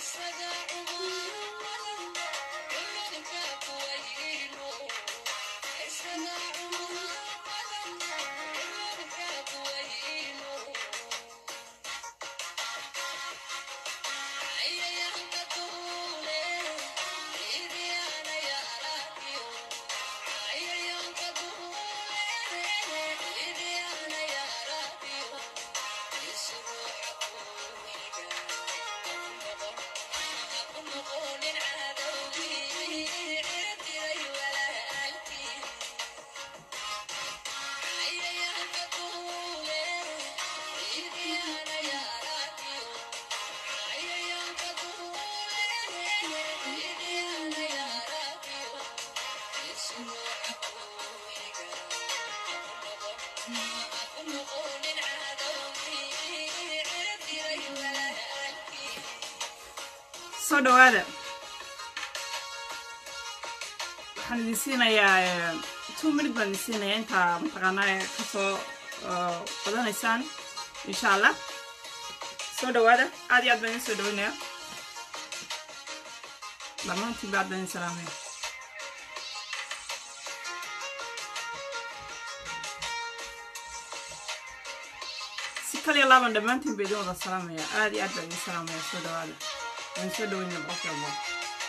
soo dhawaada waxaan idin siinayaa two minute baan idin siinayaa intaa mataqaanaa kasoo qadanaysaan insha allah soo dhawaada aad iyo aad baan idin soo dhawaynaya dhammaantiin ba aad baan idin salaamaya si kaliya laaban dhammaantiin ba idin wada salaamaya aad iyo aad baan idin salaamaya soo dhawaada waan soo dhaweynaya boqolkiiba boqol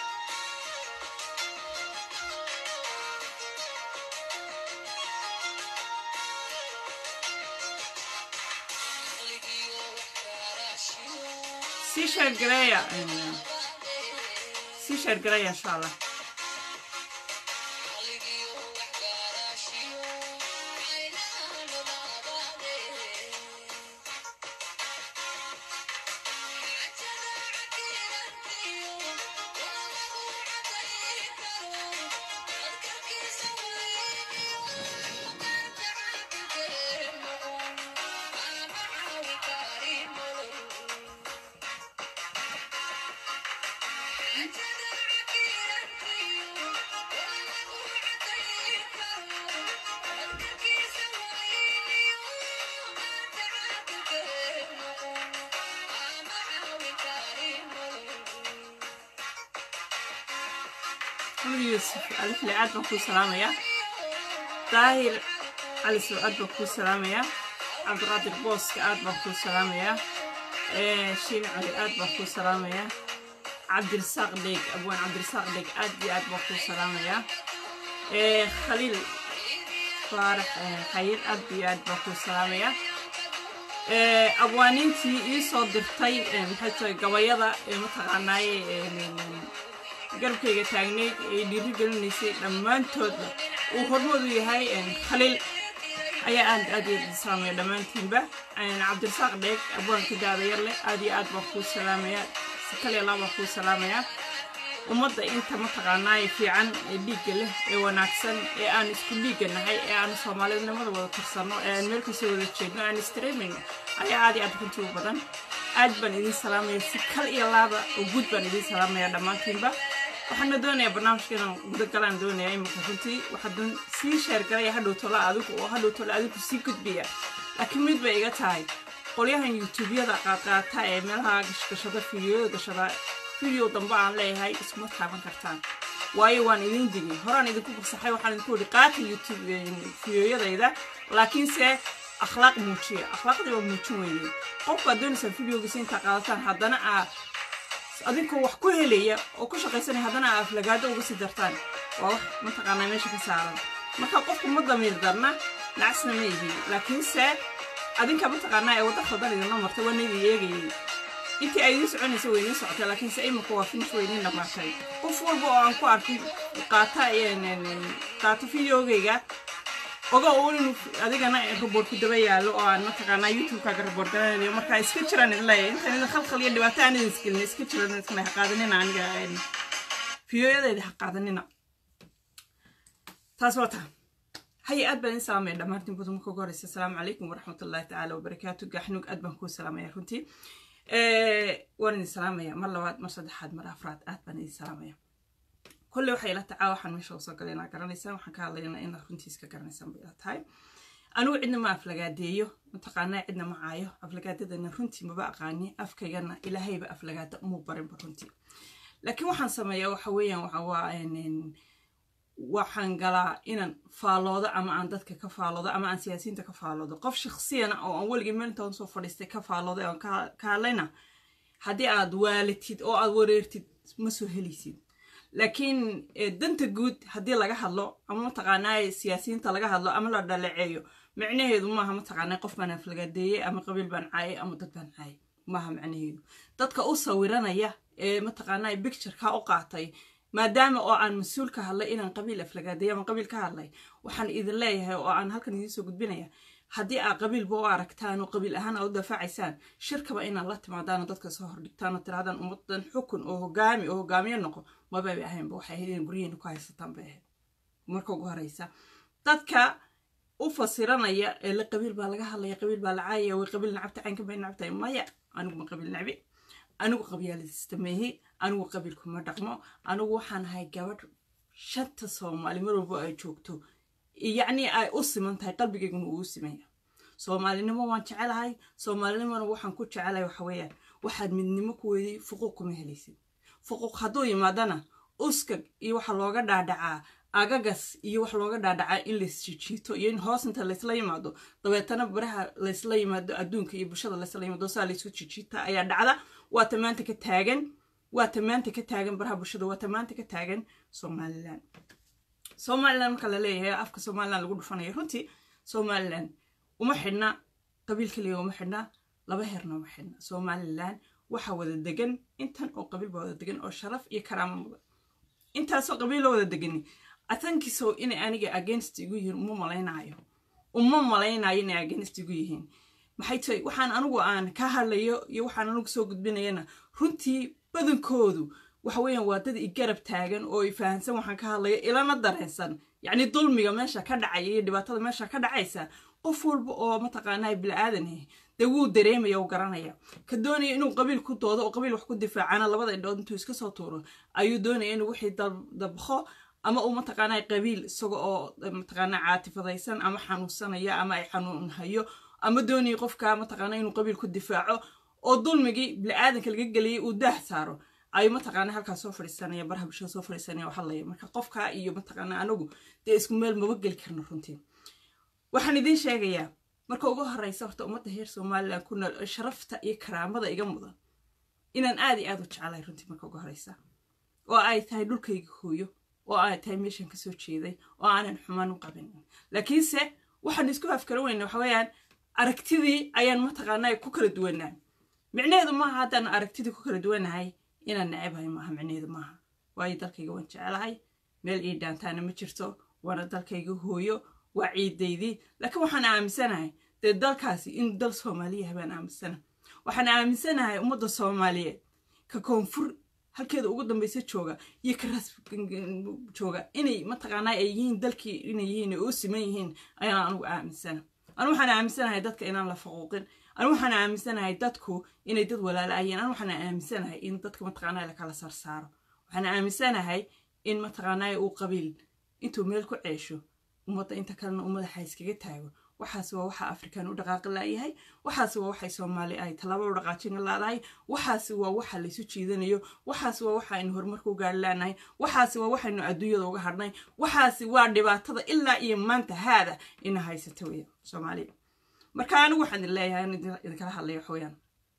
sii sheergareeya sii sheergareeya insha allah yuusuf alifle aad baan kuu salaamayaa daahir cali soo aad baan kuu salaamayaa cabdiqaadir booska aad baan kuu salaamayaa shiin cali aad baan kuu salaamayaa cabdirasaaq dheeg abwaan cabdirasaaq dheeg aad iyo aad baan kuu salaamayaa khaliil faarax khayir aad iyo aad baan kuu salaamayaa abwaaniintii ii soo dirtay maxay tahay gabayada ee mataqaanaaye garabkayga taagnayd ee dhiiri gelinaysay dhammaantoodba uu hormoodu yahay khaliil ayaa aad aad iyo salaamaya dhammaantiinba cabdirasaaq dheeg abwaanka daadayar leh aad iyo aad baan kuu salaamayaa si kaliya laa baan kuu salaamayaa ummadda inta mataqaanaaye fiican ee dhiigga leh ee wanaagsan ee aan isku dhiigga nahay ee aan soomaalidnimada wada tirsanno ee aan meel kasoo wada jeedno aan streaming ayaa aad iyo aad runtii u badan aad baan idin salaamaya si kal iyo laaba oo guud baan idin salaamaya dhammaantiinba waxaana doonayaa barnaamijka inaan gudagalaan doonaya imika runtii waxaa sii sheergalaya hadhow tola adigu oo hadhow tola adigu sii gudbaya laakiin mid bay iga tahay qolyahan youtubeyada qaadqaata ee meelaha gashgashada fideoyada gashada video dambe aan leeyahay iskuma taaban kartaan waayo waan idin digay horaan idinku fasaxay waxaan idinku yihi qaata youtube fideoyadayda laakiinse akhlaaq muujiya akhlaaqdii waa muujin weyne qofkaad doonaysaan videogiisa intaa qaadataan haddana aa adinkoo wax ku helaya oo ku shaqaysanaya haddana aa aflagaado uga sii dartaan waa wax mataqaanaa meesha ka saaran marka qofku ma damiir darna nacasna ma ihi laakiinse adinka mataqaanaa ee wadda khaldan idinla martay waa naydii eegayay intii ay idiin soconaysa way idiin socotay laakiinse imika waa finish way idiin dhammaatay qof walba oo aan ku arkay qaata qaata videogayga oga uun inuu adigana raboort ku daba yaallo oo aan mataqaanaa youtube-kaaga raboort garanayo markaa iska jiraan idin leeyahay intaan idin khalkhal iyo dhibaato aan idin isgelin iska jiran iskana ha qaadanina aniga fiyoyadayda ha qaadanina taas waa taa haya aad baan idin salaamaya dhammaantiin budu marka ugu horeysa asalaamu calaykum waraxmatullahi tacaala wabarakaatu gaxnuug aad baan kuu salaamaya runtii waan idin salaamaya mar labaad mar saddexaad mar afraad aad baan idin salaamaya kolley waxay ila tacaa waxaan meesha usoo galay inaa garanaysaan waxaan ka hadlaynaa inaad runtii iska garanaysaan bay ila tahay anigu cidna ma aflagaadeeyo mataqaanaa cidna ma caayo aflagaadadana runtii maba aqaani afkaygana ilaahayba aflagaada umuu barinba runtii laakiin waxaan sameeyaa waxa weeyaan waxa waa waxaan galaa inaan faaloodo ama aan dadka ka faaloodo ama aan siyaasiyiinta ka faaloodo qof shaksiyana oo aan weligii meel intaan soo fadhiistay ka faalooday oon ka hadlayna haddii aad waalatid oo aad wareertid ma soo helaysid laakiin danta guud haddii laga hadlo ama mataqaanaa siyaasiyiinta laga hadlo ama la dhaleeceeyo micnaheedu maaha mataqaanaa qof baan aflagaadeeyey ama qabiil baan caayay ama dad baan caayay maaha macnaheedu dadka u sawiranaya ee mataqaanaa bictureka u qaatay maadaama oo aan mas-uul ka hadlay inaan qabiil aflagaadeeyo ama qabiil ka hadlay waxaan idin leeyahay oo aan halkan idiin soo gudbinaya haddii aad qabiilba u aragtaan oo qabiil ahaan aad u daafacaysaan shirkaba inaad la timaadaan oo dadka soo hordhigtaan oo tirahdaan ummadan xukun oo hogaami oo hogaamiye noqo mababay ahaynba waxay ahayd in guryaheena ku haysataan bay ahayd marka ugu horeysa dadka u fasiranaya ee la qabiil baa laga hadlaya qabiil baa la caayaya way qabiil nacabta caynka bay nacabtahay maya anigu ma qabiil nacbi anigu qabyaaladistameehi anigu qabiilkuma dhaqmo anigu waxaan ahay gabadh shanta soomaali mar walbo ay joogto yacnii ay u siman tahay qalbigayguna uu u simaya soomaalinimo waan jecelahay soomaalinimona waxaan ku jecelahay waxa weeyaan waxaad midnimo ku weyday fuquuq kuma helaysid fuquuq hadduu yimaadana uskag iyo waxa looga dhaadhacaa agagas iyo wax looga dhaadhacaa in laisjijiito iyo in hoos inta laysla yimaado dabeetana baraha laysla yimaado adduunka iyo bulshada laysla yimaado saa laysku jijiita ayaa dhacda waata maanta ka taagan waata maanta ka taagan baraha bulshada waata maanta ka taagan somalilan somalilan marka la leeyahay afka somalilan lagu dhufanayo runtii somalilan uma xidhna qabiil keliya uma xidhna laba heerna uma xidhna somalilan waxaa wada degan intan oo qabiil baa wada degan oo sharaf iyo karaamo mudan intaasoo qabiilo wada degani atankiisow inay aniga against igu yihiin uma malaynayo uma malaynayo inay against igu yihiin maxay tahay waxaan anigu aan ka hadlayo iyo waxaan anigu soo gudbinayana runtii badankoodu waxa weeyaan waa dad i garab taagan oo i fahansan waxaan ka hadlayo ilana dareensan yacni dulmiga meesha ka dhacaya iyo dhibaatada meesha ka dhacaysa qof walba oo mataqaanaa bilaadan dee wuu dareemaya u garanaya ka doonaya inuu qabiil ku doodo oo qabiil wax ku difaacana labada indhood intuu iska soo tuuro ayuu doonaya inuu wixii dabqo ama uu mataqaanaa qabiil isaga oo mataqaanaa caatifadaysan ama xanuunsanaya ama ay xanuun hayo ama doonaya qofka mataqaanaa inuu qabiil ku difaaco oo dulmigii bili-aadanka laga geliyay uu daah saaro ayuu mataqaanaa halkaas soo fadhiisanaya baraha bulshada soo fadhiisanaya oo hadlaya marka qofka iyo mataqaanaa anagu dee isku meel maba geli karno runtii waxaan idiin sheegayaa marka ugu horeysa horta ummadda heer somalilan ku nool ee sharafta iyo karaamada iga mudan inaan aad iyo aad u jeclahay runtii marka ugu horeysa oo ay tahay dhulkayga hooyo oo ay tahay meeshan kasoo jeeday oo aanan xumaan u qabin laakiinse waxaan isku afkara weyna waxa weeyaan aragtidii ayaan mataqaanaa ku kala duwanaa micnaheedu maaha haddaan aragtidii ku kala duwanahay inaan nacabahay maaha micnaheedu maaha waayo dalkayga waan jecelahay meel ii dhaantaana ma jirto waana dalkayga hooyo waa ciidaydii laakiin waxaan aaminsanahay dee dalkaasi in dal soomaaliyaha baan aaminsana waxaan aaminsanahay ummadda soomaaliyeed ka koonfur halkeeda ugu dambaysa jooga iyo ka ras jooga inay mataqaanaa ay yihiin dalkii inay yihiin ay u siman yihiin ayaan anugu aaminsana anu waxaan aaminsanahay dadka inaan la faquuqin anu waxaan aaminsanahay dadku inay dad walaalaayeen anu waxaan aaminsanahay in dadka mataqaanaa lakala sarsaaro waxaan aaminsanahay in mataqaanaa uu qabiil intuu meel ku ceesho ummadda inta kalena uu madaxa iskaga taago waxaas waa waxa afrikan u dhaqaaqi laayahay waxaas waa waxay soomaali ay tallaabo u dhaqaajin laadahay waxaas waa waxa laysu jiidanayo waxaas waa waxa aynu horumarka u gaari laanahay waxaas waa waxaynu adduunyada uga hadhnay waxaasi waa dhibaatada ilaa iyo maanta haada ina haysata weya soomaaliya marka anigu waxaan idin leeyahay in idinkala hadlaya waxweeyaan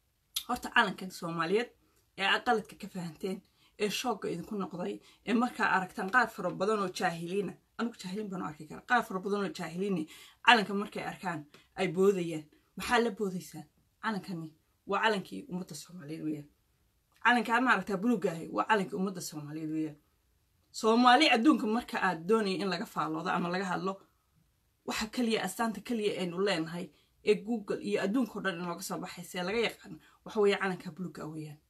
horta calankan soomaaliyeed ee aqaladka ka fahanteen ee shoogga idinku noqday ee markaa aragtaan qaar fara badan oo jaahiliina anigu jaahiliin baan u arki kara qaar fara badan oo jaahiliini calanka markay arkaan ay boodayaan maxaa la boodaysaan calankani waa calankii ummadda soomaaliyeed weeyaan calankaa maaragtaa buluuga ahi waa calankii ummadda soomaaliyeed weeyaan soomaali adduunka marka aad doonaya in laga faaloodo ama laga hadlo waxa keliya astaanta keliya aynu leenahay ee google iyo adduunkao dhan inooga soo baxaysa ee laga yaqaan waxa weeye calankaa buluuga ah weeyaan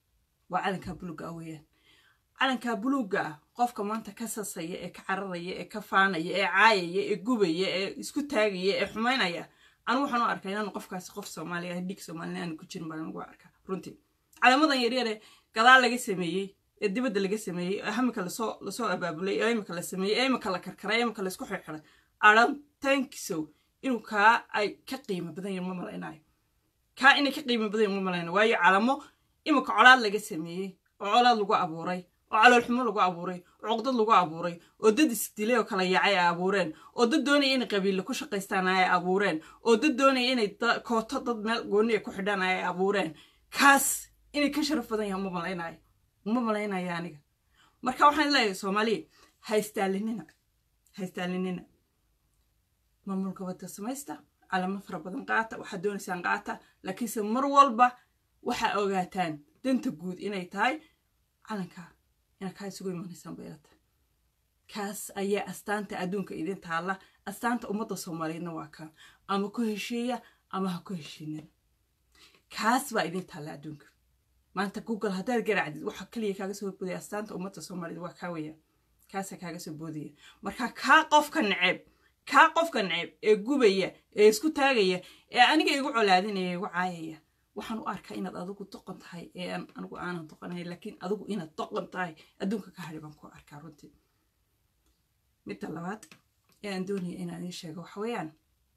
waa calankaa buluuga ah weeyaan calankaa buluugga ah qofka maanta ka sasaya ee ka cararaya ee ka faanaya ee caayaya ee gubaya ee isku taagaya ee xumaynaya anu waxaan u arkaa inaanu qofkaasi qof soomaaliya ah dhig soomaalina aanu ku jirin baan ugu arkaa runtii calaamadan yaryare gadaal laga sameeyey ee dibadda laga sameeyey ee imika lasoo lasoo abaabulay ee imika la sameeyey ee imika la karkaray ee imika laisku xirxiray aran tankisow inuu kaa ay ka qiimo badan yahin ma malaynayo kaa inay ka qiimo badan yahin ma malaynayo waayo calamo imika colaad laga sameeyey oo colaad lagu abuuray oo caloolxumo lagu abuuray oo cuqdad lagu abuuray oo dad isdilay oo kala yaacay ay abuureen oo dad doonaya inay qabiille ku shaqaystaan ay abuureen oo dad doonaya inay kooto dad meel gooniya ku xidhaan ay abuureen kaas inay ka sharaf badan yahan ma malaynayo ma malaynayo aniga marka waxaan leeyahay soomaaliya haystaalinina haystaalinina maamulka wadda samaysta calamo fara badan qaata waxaad doonaysaan qaata laakiinse mar walba waxaa ogaataan danta guud inay tahay calanka inaad kaa isugu imanaysaan baylata kaas ayaa astaanta adduunka idin taalla astaanta ummadda soomaaliyeedna waa kaa ama ku heshiiya ama ha ku heshiinin kaas baa idin taalla adduunka maanta google haddaad garaacdid waxa kaliya kaaga soo boodaya astaanta ummadda soomaaliyeed waa kaa weya kaasaa kaaga soo boodaya marka kaa qofka naceeb kaa qofka naceeb ee gubaya ee isku taagaya ee aniga igu colaadinaya igu caayaya waxaan u arkaa inaad adigu doqon tahay ee anigu aanan doqonay laakiin adigu inaad doqon tahay adduunka ka hadhi baan ku arkaa runtii midda labaad ee aan doonaya inaan idiin sheego waxa weeyaan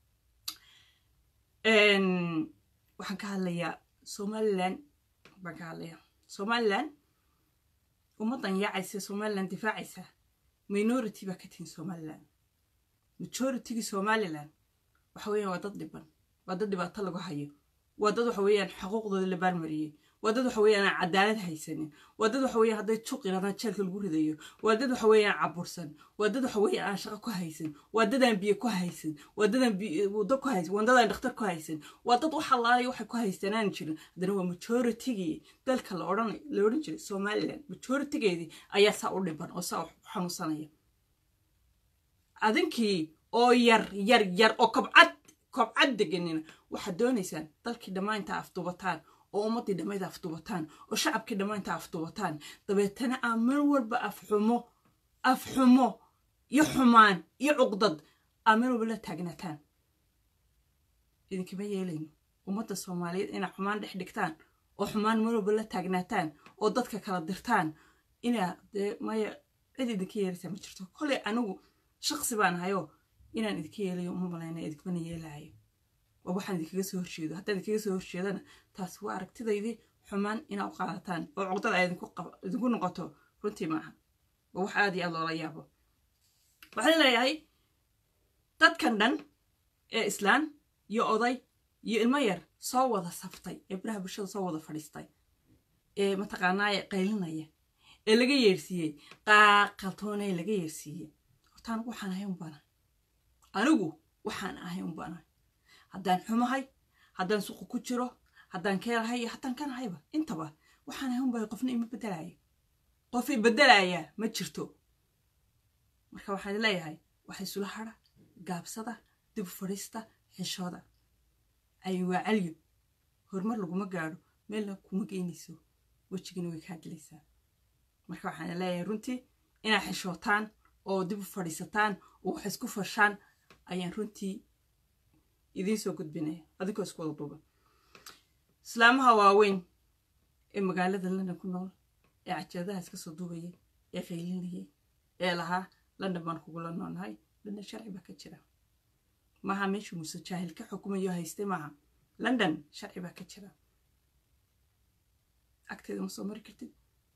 waxaan ka hadlayaa somalilan baan ka hadlayaa somalilan ummaddan yaacaysa somalilan difaacaysa minority baa ka tihin somalilan majoritygii somalilan waxa weeyaan waa dad dhiban waa dad dhibaato lagu hayo waa dad waxa weeyaan xuquuqdooda la baarmariyey waa dad waxa weeyaan aan cadaalad haysanin waa dad waxa weeyaan hadday juq yirahdaan jeelka lagu ridayo waa dad waxa weeyaan cabursan waa dad waxa weeyaan aan shaqo ku haysan waa dad aan biyo ku haysan waa dad aan waddo ku haysan waa dad aan dhakhtar ku haysan waa dad wax allaale waxay ku haysanaan jirin haddana waa majoritygii dalka la odhan la odhan jiray somaliland majoritigeedii ayaa saa u dhiban oo saa u xanuunsanaya adinkii oo yar yar yar oo kobcad kobcad deganina waxaad doonaysaan dalkii dhammaantaa afdubataan oo ummaddii dhammayda afdubataan oo shacabkii dhammaantaa afdubataan dabeetana aa mar walba afxumo afxumo iyo xumaan iyo cuqdad aa mar walba la taagnataan idinkama yeelayno ummadda soomaaliyeed inaa xumaan dhex dhigtaan oo xumaan mar walba la taagnaataan oo dadka kala dirtaan inaa dee maya cid idinka yeelaysaa ma jirto koley anigu shaqsi baan ahayoo inaan idinka yeelayo uma malayna idinkmana yeelaayo waa waxaan idinkaga soo horjeedo haddaan idinkaga soo horjeedana taas waa aragtidaydii xumaan inaa u qaadataan oo cuqdada ay idinku noqoto runtii maaha waa wax aad iyo aad loola yaabo waxaan leeyahay dadkan dhan ee islaan iyo oday iyo ilmo yar soo wada saftay ee biraha bulshada soo wada fadhiistay ee mataqaanaaye qaylinaya ee laga yeersiiyey qaaqaltoonee laga yeersiiyey horta anigu waxaan ahay unbaana anigu waxaan ahay unbaana haddaan xumahay haddaan suqu ku jiro haddaan keelahay iyo haddaan kanahayba intaba waxaan ahay unbaa qofna ima bedelaayo qof i bedelayaa ma jirto marka waxaan leeyahay waxa isula hadha gaabsada dib fadhiista xishooda ay waa calyo horumar laguma gaadho meelna kuma geynayso wejigina way kaa dilaysaa marka waxaan leeyahay runtii inaad xishootaan oo dib u fadhiisataan oo wax isku fashaan ayaan runtii idiin soo gudbinaya adinkoo isku wada duuba islaamaha waaweyn ee magaalada london ku nool ee cajeedaha iska soo duubayay ee qaylinayay ee lahaa london baan kugula noolnahay london sharci baa ka jira maaha meeshuu muuse jaahil ka xukumayo haystay maaha london sharci baa ka jira agteeda ma soo mari kartid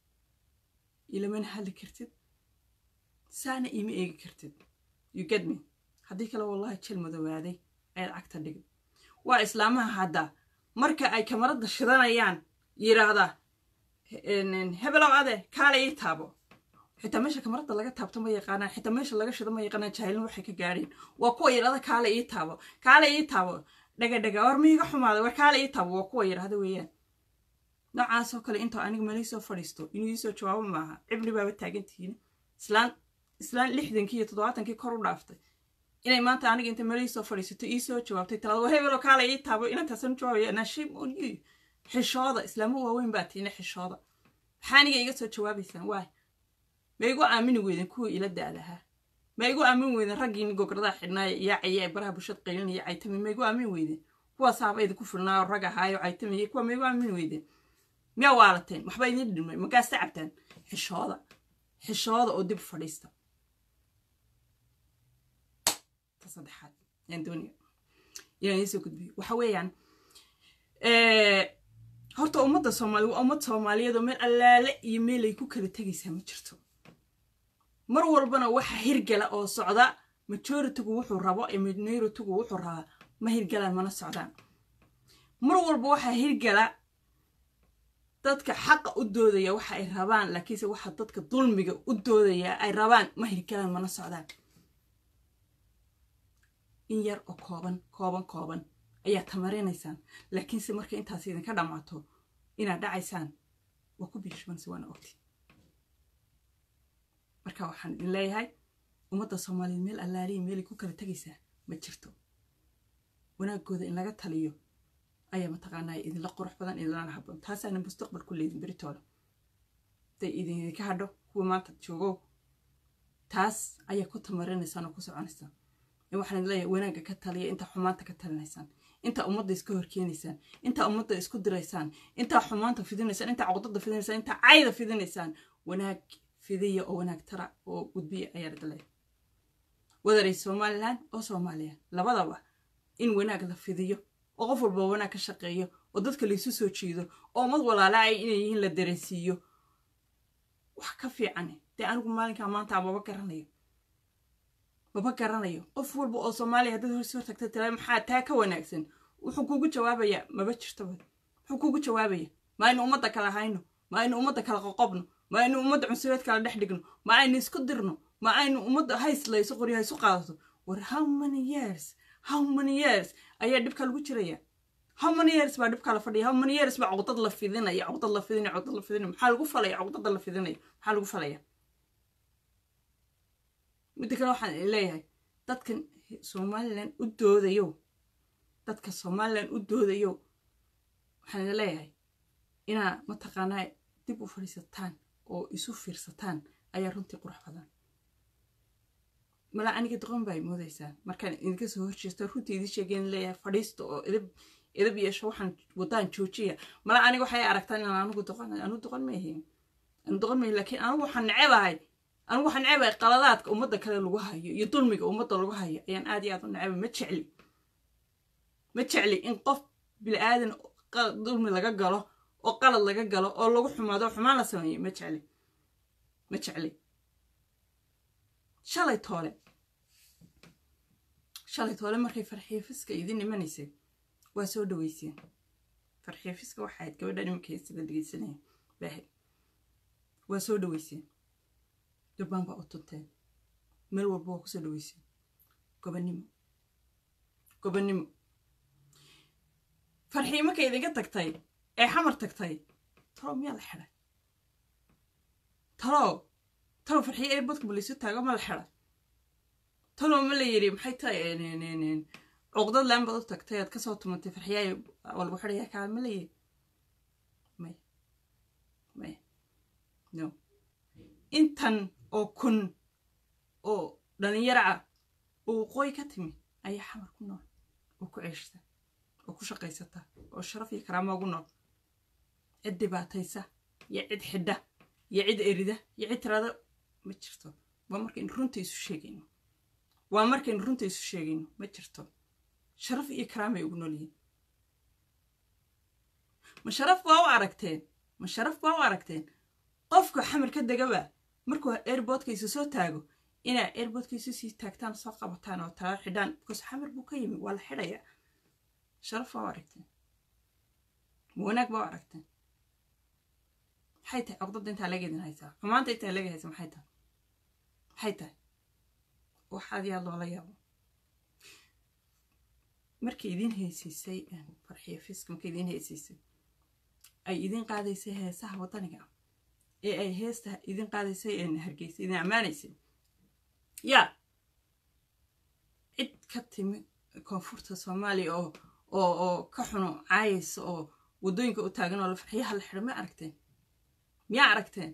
ilamana hadli kartid saana iima eegi kartid you get me haddii kale wallahi jel madowaaday ayaad cagta dhigi waa islaamaha hadda marka ay kamaradda shidanayaan yidhaahdaa hebelow ade kaale ii taabo xitaa meesha kamaradda laga taabto ma yaqaanaan xitaa meesha laga shido ma yaqaanaan jaahilin waxay ka gaadheen waa kuwa yidhahda kaale ii taabo kaale ii taabo dhaga dhaga war miiga xumaaday war kaale ii taabo waa kuwa yidhahda weeyaan noocaasoo kale intoo aniga malii soo fadhiisto inuu iisoo jawaabo maaha cibri baaba taagantihiin islaan islaan lixdankii iyo toddobaatankii kor u dhaaftay inay maanta aniga inta malii soo fadhiisato iisoo jawaabtay talaada war hebelo kaale ii taabo inantaasan u jawaabaya nashim on you xishooda islaamo waaweyn baa tiina xishooda maxaa aniga iga soo jawaabaysaan waay ma igu aamini weyden kuwii ila daadahaa ma igu aamin weyden raggiini gogradaha xidhnaaya iyaacaya ee baraha bulshada qaylinaya caytami ma igu aamin weyden kuwaasaaba idinku filnaayo rag ahaayo caytamaya kuwa ma igu aamin weyden miyaa waalateen waxba idin dhimay markaasta cabtaan xishooda xishooda oo dib fadhiista ta saddexaad yaan doonaya inaan idiin soo gudbiyo waxa weeyaan horta ummadda soomaali waa ummad soomaaliyeed oo meel allaale iyo meelay ku kala tegaysaa ma jirto mar walbana waxa hirgala oo socda majoritigu wuxuu rabo ee minoritigu wuxuu rabaa ma hirgalaan mana socdaan mar walba waxaa hirgala dadka xaqa u doodaya waxa ay rabaan laakiinse waxa dadka dulmiga u doodaya ay rabaan ma hirgalaan mana socdaan in yar oo kooban kooban kooban ayaa tamarinaysaan laakiinse marka intaas idinka dhammaato inaad dhacaysaan waa ku biishmanse waana ogti marka waxaan idin leeyahay ummadda soomaaliyeed meel allaaliya meelay ku kala tegaysaa ma jirto wanaagooda in laga taliyo ayaa mataqaanaa idinla qurux badan idinlana habboon taasaana mustaqbal ku leedin beritooda haday idinka hadho kuwa maanta joogow taas ayaa ku tamarinaysaan oo ku soconaysaan waxaan idin leeyahay wanaagga ka taliya intaa xumaanta ka talinaysaan intaa ummadda iska horkeenaysaan intaa ummadda isku diraysaan intaa xumaanta fidinaysaan intaa cuqdada fidinaysaan intaa cayda fidinaysaan wanaag fidiya oo wanaag tara oo gudbiya ayaa idin leeyahay wadaray somalilan oo soomaaliya labadaba in wanaag la fidiyo oo qof walba wanaag ka shaqeeyo oo dadka laysu soo jiido oo ummad walaalaay inay yihiin la dareensiiyo wax ka fiican dee anigu maalinkaa maanta maba garanayo maba garanayo qof walba oo soomaaliya haddaad horsi hortagta tira maxaa taa ka wanaagsan wuxuu kuugu jawaabayaa maba jirtaba wuxuu kuugu jawaabaya ma aynu ummadda kala hayno ma aynu ummadda kala qoqobno ma aynu ummadda cunsureed kala dhex dhigno ma aynu isku dirno ma aynu ummadda hayslayso qoryo haysu qaadato war how many years how many years ayaa dhibka lagu jiraya how many years baa dhibka la fadhiya how many years baa cuqdad la fidinaya cuqdad la fidinaya cuqdad la fidinaya maxaa lagu falaya cuqdada la fidinaya maxaa lagu falaya midda kale waxaan leeyahay dadkan somalilan u doodayo dadka somalilan u doodayo waxaan idin leeyahay inaa mataqaanaa dib u fadhiisataan oo isu fiirsataan ayaa runtii qurux badan malaa aniga doqon baa moodaysaa markaan idinka soo horjeesto runtii idin sheegeen leeyahay fadhiista oo idab idab yeesho waxaan wadaan joojiya malaa aniga waxay aragtaan inaan anigu doqon anigu doqon ma ahayn anigu doqon ma laakiin anigu waxaan necebahay anigu waxaan necebahay qaladaadka ummadda kale lagu hayo iyo dulmiga ummadda lagu hayo ayaan aad iyo aad u necebay ma jecli ma jecli in qof bili-aadan dulmi laga galo oo qalad laga galo oo lagu xumaado xumaan la sameeyo ma jecli ma jecli shalay toole shalay toole markay farxiifiska idin imanaysay waa soo dhaweyseen farxiifiska waxayd gabadha nimanka heystada dhegeysanaya baahid waa soo dhaweyseen durbaan baa u tunteen meel walba waa kusoo dhaweyseen gobannimo gobannimo farxii markay idinka tagtay ee xamar tagtay talow miyaa la xidhay talow talow farxiye ee badka balaysu taago ma la xidhay talow ma la yidhi maxay tahay cuqdad laan baad u tagtay aad kasoo tumantay farxiyaay waa lagu xidhayaa kaa ma la yidhi maya maya no intan oo kun oo dhalinyaro ah oo waqooyi ka timi ayaa xamar ku nool oo ku ceeshta oo ku shaqaysata oo sharaf iyo karaamo ugu nool cid dhibaataysa iyo cid xidha iyo cid erida iyo cid tirada ma jirto waa markaynu runta isu sheegayno waa markaynu runta isu sheegayno ma jirto sharaf iyo karaamay ugu nool yihiin ma sharaf baa u aragteen ma sharaf baa u aragteen qofka xamar ka degaba markuu airboodka isu soo taago inaa airboodka isu sii taagtaan soo qabataan oo talaal xidhaan because xamar buu ka yimi waa la xidhayaa sharaf baa u aragteen ma wanaag baa u aragteen maxay tahay cogdada intaa laga idin haysaa xumaanta intaa laga haysa maxay tahay maxay tahay waxaad yaa loola yaabo markay idin haysiisay farxiyo fiska markay idin haysiisay ay idin qaadaysay heesaha waddaniga ah ee ay heesta idin qaadaysay hargeysa idin ammaanaysay yaa cid ka timi koonfurta soomaaliya oo oo oo ka xuno caayaysa oo waddooyinka u taagan oo la farxiyaha la xidho ma aragteen miyaa aragteen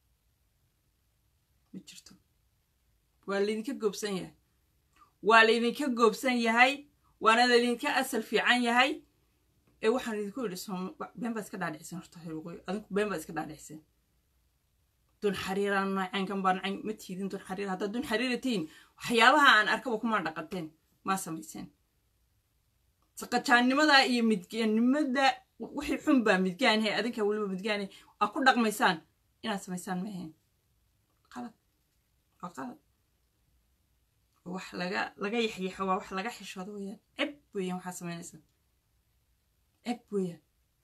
ma jirto waa laydinka goobsan yahay waa laydinka goobsan yahay waana laydinka asal fiican yahay ee waxaan idinku yidhi been baad iska dhaadhiciseen horta heerwaqooyi adinku been baad iska dhaadhiciseen dun xariiraan nacaynkan baa nacayn ma tiidin dun xariir haddaad dun xariira tihiin waxyaabaha aan arkaba kuma dhaqateen maa samayseen saqajaannimada iyo midgaannimada wixii xun baa midgaanhe adinkaa weliba midgaanhe aa ku dhaqmaysaan inaad samaysaan ma ahayn qalad waa qalad wax laga laga yaxyaxo waa wax laga xishoodo weeyaan ceb weeyaan waxaa samaynaysaa ceb weeyaan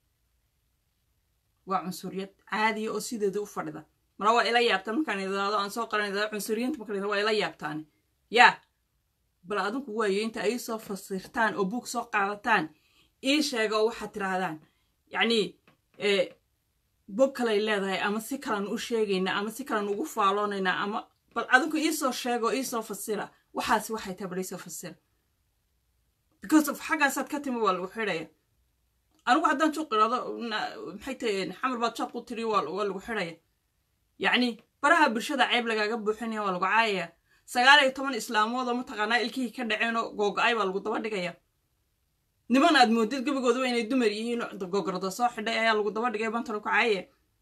waa cunsuriyad caadiya oo sideeda u fadhida mara waa ila yaabtaan markaan idaado aan soo qaran idaado cunsuriyiinta markaan waa ila yaabtaani yaa bal adinku waayo inta ay soo fasirtaan oo buug soo qaadataan ii sheega oo waxaad tidhaahdaan yacnii bog kalay leedahay ama si kalan u sheegaynaa ama si kalan ugu faaloonaynaa ama bal adinku iisoo sheega oo iisoo fasira waxaasi waxay tahay bal iisoo fasira because of xaggaasaad ka timi waa lagu xidhaya anigu haddaan juuq idhaado maxay tahay xamar baad jaaq u tiri waa lagu xidhaya yacni baraha bulshada ceeb lagaaga buuxinaya waa lagu caayaya sagaal iyo toban islaamoodoo mataqaanaa ilkihii ka dhaceenoo googo-ay baa lagu daba dhigaya niman aad moodid gebigoodaba inay dumar yihiin gogorda soo xidhay ayaa lagu daba dhigay bantalo ku caayaya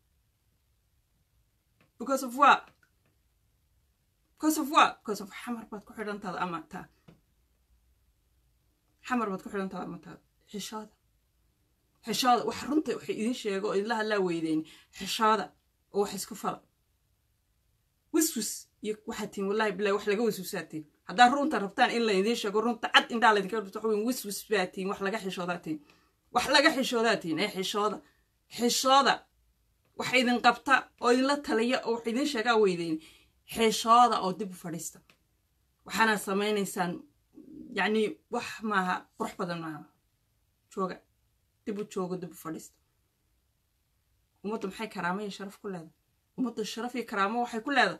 because of what because of what because of xamar baad ku xidhantaada ama taa xamar baad ku xidhantaada ama taa xishooda xishooda wax runta waxay idin sheego oo idinla hadlaa weydeen xishooda oo wax isku fala wiswis iyo waxaa tiin wallahi bilahi wax laga wiswisaa tiin haddaa runta rabtaan in la idiin sheego runta cad indhaa laydinka dhirto waxa weyn wiswis baa tiin wax laga xishoodaa tiin wax laga xishoodaa tiin ee xishooda xishooda wax idin qabta oo idinla taliya oo wax idin sheegaa weydeen xishooda oo dib u fadhiista waxaana samaynaysaan yacni wax maaha qurux badan maaha jooga dib u joogo dib u fadhiista ummadda maxay karaamo iyo sharaf ku leedahay ummadda sharaf iyo karaamo waxay ku leedahay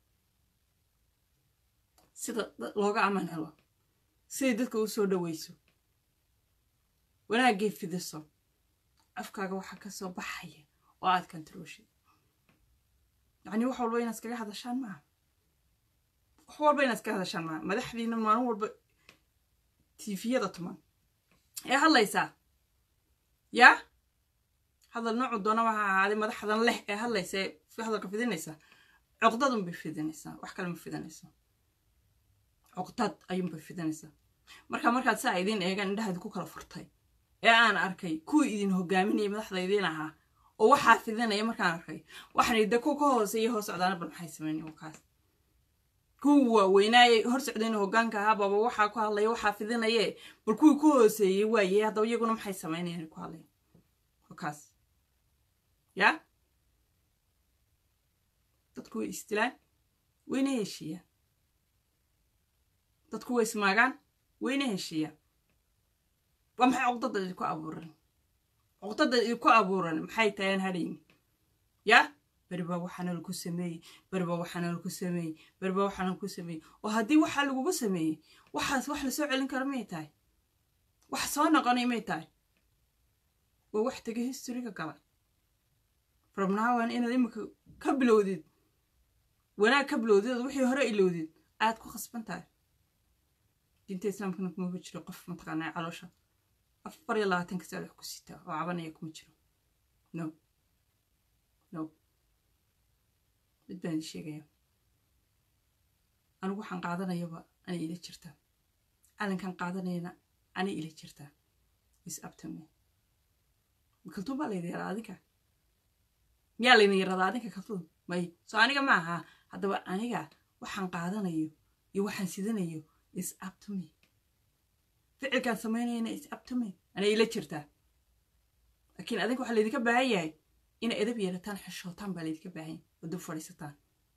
sida looga amaan helo siday dadka u soo dhoweyso wanaagay fidiso afkaaga waxaa ka soo baxaya oo aad kantarooshay yacni wax walba inaad iskaga hadashaan maaha wax walba inaad iskaga hadashaan maaha madaxdiina maalin walba tiifiyada tuman ee hadlaysaa yaa hadal noocu doona waxa ahaaday madaxdan leh ee hadlaysa ee hadalka fidinaysa cuqdadun bay fidinaysaa wax kale ma fidinaysaa cuqdad ayuunbay fidinaysaa marka markaad saa idiin eegaan indhaha idinku kala furtay ee aan arkay kuwii idin hogaaminayay madaxda idiin ahaa oo waxaa fidinaya markaan arkay waxaan de ku ka hooseeya hoos socdaana bal maxay sameynay wakaas kuwii waaweynaayay hor socdayna hogaanka ahaa baba waxaa ku hadlaya waxaa fidinaye bal kuwii ku hooseeyey waaye haddaba iyaguna maxay sameynayaan ku hadlaya wakaas yaa dadku way istilaan wayna heshiiyaan dadku way ismaagaan wayna heshiiyaan waa maxay cuqdada idinku abuuran cuqdada idinku abuuran maxay tahay aan hadhayni yaa beri baa waxaana lagu sameeyey beri baa waxaana lagu sameeyey beri baa waxaana lagu sameeyey oo haddii waxaa lagugu sameeyey waxaas wax lasoo celin karo may tahay wax soo noqonay may tahay waa wax tegay historyga gala rabnaawan inaad imika ka bilowdid wanaag ka bilowdid ood wixii hore ilowdid aad ku khasban tahay diinta islaamkana kumaba jiro qof mataqaanaa caloosha afar iyo labaatanka saad wax ku sitaa oo cabanaya kuma jiro no no mid baan idin sheegaya anigu waxaan qaadanayaba anay ila jirtaa calankan qaadanayana anay ila jirtaa is abtame kaltuun baa laydin yaraa adinka miyaa laydin yaradaa adinka kaltuun may soo aniga ma aha haddaba aniga waxaan qaadanayo iyo waxaan sidanayo is abtome ficilkaan samaynayana is abtome anay ila jirtaa laakiin adinka waxaa laydinka baahan yahay inay edab yeelataan xishootaan baa laydinka baahan yahay oo dib fadhiisataan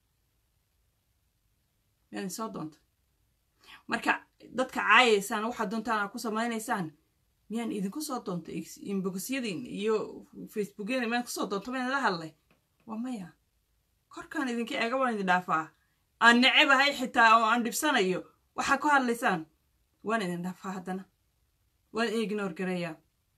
miyaadin soo doonta marka dadka caayaysaan waxaad doontaan aad ku samaynaysaan miyaan idinku soo doonta inbogosyadiin iyo facebookyadin miyaan kusoo doonto mayna la hadlay waa maya korkaan idinka eega waan idin dhaafaa aan necebahay xitaa oo aan dhibsanayo waxaa ku hadlaysaan waan idin dhaafaa haddana waan idin ignor gareeyaa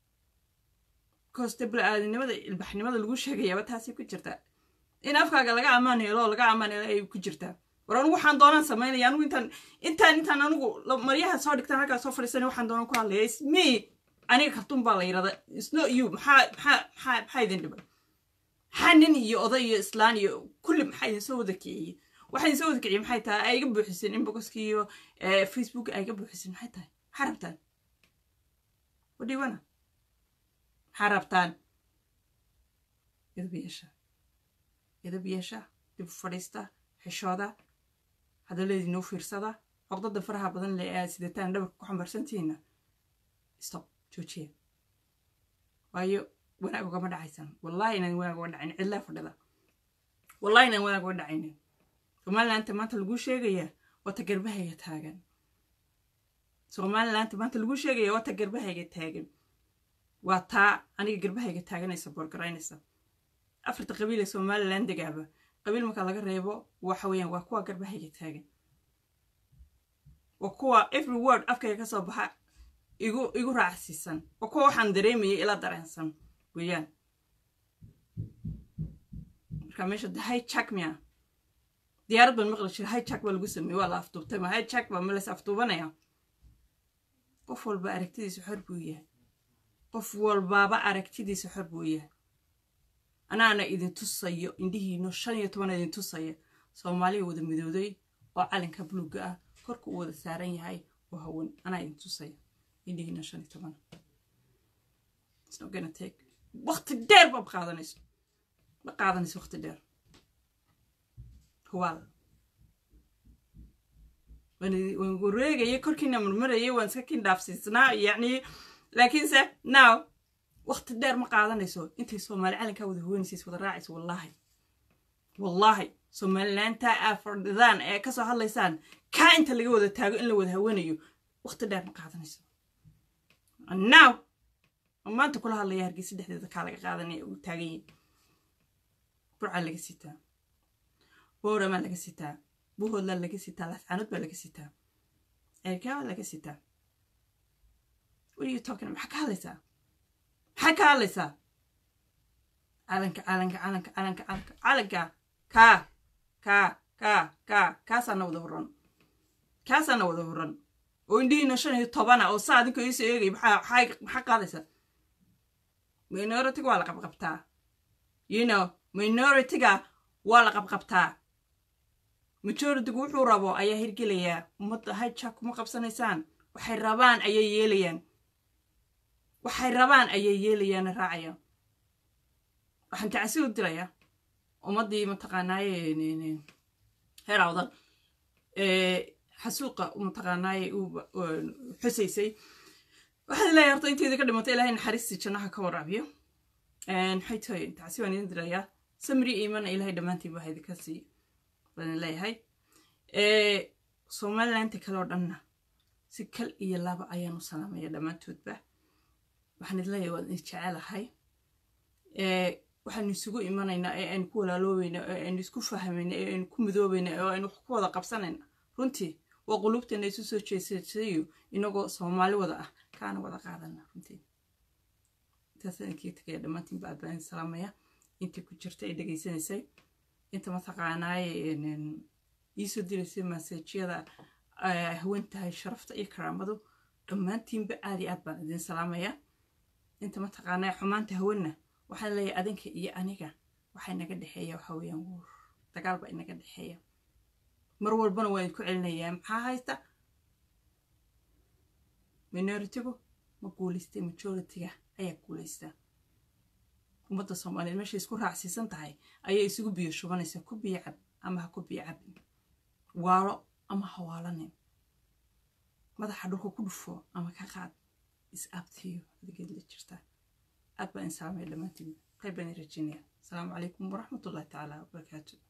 koste bala-aadinimada ilbaxnimada lagu sheegayaaba taasay ku jirtaa in afkaaga laga ammaan helo oo laga ammaan helo ay ku jirtaa war anugu waxaan doonaan samaynaya anugu intaan intaan intaan anugu maryaha soo dhigtaan halkaa soo fadhiisanay waxaan doonaan ku hadlaya isme aniga kartuun baa la yidhahda isno you maxaa maxaa maxaa maxaa idin dhibay maxaa nin iyo oday iyo islaan iyo kulli maxaa idin soo wada kiciyey waxaa idin soo wada kiciyey maxay tahay ay iga buuxiseen inboxki iyo facebook ay iga buuxiseen maxay tahay maxaa rabtaan wadhiwana maxaa rabtaan idab yeesha idab yeesha dib fadhiista xishooda hadaladiinoo fiirsada cogdada faraha badan le aad sidataan dhabarka ku xambaarsantihiinna stop joojiya waayo wanaag ugama dhacaysaan wallahi inaan wanaag uga dhacayn cidlaa fadhida wallahi inaan wanaag uga dhacaynin somalilaanta maanta laguu sheegayaa wata garbahayga taagan somalilaanta maanta laguu sheegaya wata garbahayga taagan waa taa aniga garbahayga taaganaysa boorgaraynaysa afarta qabiil ee somalilan degaaba qabiil marka laga reebo waxa weeyaan waa kuwa garbahayga taagan waa kuwa every word afkayga ka soo baxa igu igu raacsiisan waa kuwa waxaan dareemayay ila dareensan weeyaan marka meesha de hijack miya diyaarad baan maqli jira hijack baa lagu sameeyey waa la afduubtay ma hijack baa malas afduubanaya qof walba aragtidiisa xor buu yahay qof walbaaba aragtidiisa xor buu yahay anaana idin tusayo indhihiino shan iyo toban idin tusaya soomaaliya wada midooday oo calanka buluugga ah korka uu wada saaran yahay oo hawan anaa idin tusaya indhihiino shan iyo toban wakti dheer ba qaadanayso ma qaadanayso wakti dheer huwaal waan wareegaya korkiina marmarayay waan iska kin dhaafsiisnaa yacni laakiinse now wakti dheer ma qaadanayso intay soomaali calankaa wada haweenaysays wada raacayso wallaahi wallaahi somalilaanta aa fadhidaan ee kasoo hadlaysaan kaa inta laga wada taago in la wada haweenayo wakti dheer ma qaadanayso now maanta kula hadlaya hargeysa dhexdeeda kaa laga qaadanaya uu taagan yahay burcaa laga sitaa booramaa laga sitaa buhoodlaa laga sitaa lascaanood baa laga sitaa ceerkaa baa laga sitaa what are you talking maxaa ka hadlaysaa maxaa ka hadlaysaa calanka calanka calanka calanka calanka calanka kaa kaa kaa kaa kaasaana wada horan kaasaana wada horan oo indhihiina shan iyo tobana oo saa adinka iisoo eegay maxaa maxaa qaadaysaa minoritiga waa la qabqabtaa you know minoritiga waa la qabqabtaa majoritigu wuxuu rabo ayaa hirgelayaa ummadda hijak kuma qabsanaysaan waxay rabaan ayay yeelayaan waxay rabaan ayay yeelayaana raacayaan waxaan tacsi u dirayaa ummaddii mataqaanaaye heer awdan xasuuqa mataqaanaaye xusaysay waxaad leeyahay horta inteydii ka dhimatay ilaahay naxariistii jannaha ka waraabiyo maxay tahay tacsi baan idin dirayaa samri iimana ilaahay dhammaantiin baa idinka sii baan leeyahay somalilaanta kale oo dhanna si kal iyo laba ayaan u salaamaya dhammaantoodba waxaan idin leeyahay waan idin jecelahay waxaanu isugu imanaynaa ee aynu ku walaaloobayna ee aynu isku fahmayna ee aynu ku midoobayna ee aynu wax ku wada qabsanayna runtii waa qulubteena isu soo jeesatayo inagoo soomaali wada ah kaana wada qaadana runtii intaasaan inkii tagaya dhammaantiin ba aadbaan salaamaya intii ku jirta ay dhegaysanaysay inta mataqaanaaye iisoo diraysay maseejyada hawen tahay sharafta iyo karaamadu dhammaantiinba aad iyo aad baan idin salaamaya inta mataqaanaaye xumaanta hawenna waxaan leeyahay adinka iyo aniga waxaa inaga dhexeeya waxa weeyaan wuur dagaal baa inaga dhexeeya mar walbana waan idinku celinayaa maxaa haysta minoritigu ma guulaystay majoritiga ayaa guulaysta ummadda soomaaliyeed meeshay isku raacsiisan tahay ayay isugu biyo shubanaysaa ku biyo cab ama ha ku biyo cabin waalo ama ha waalanin madaxa dhulka ku dhufo ama ka qaad is abtiyo adigeed la jirtaa aad baan in salaamaya dhammaantiin qayb baan in rajeynaya asalaamu calaykum waraxmatullahi tacaala wabarakaatu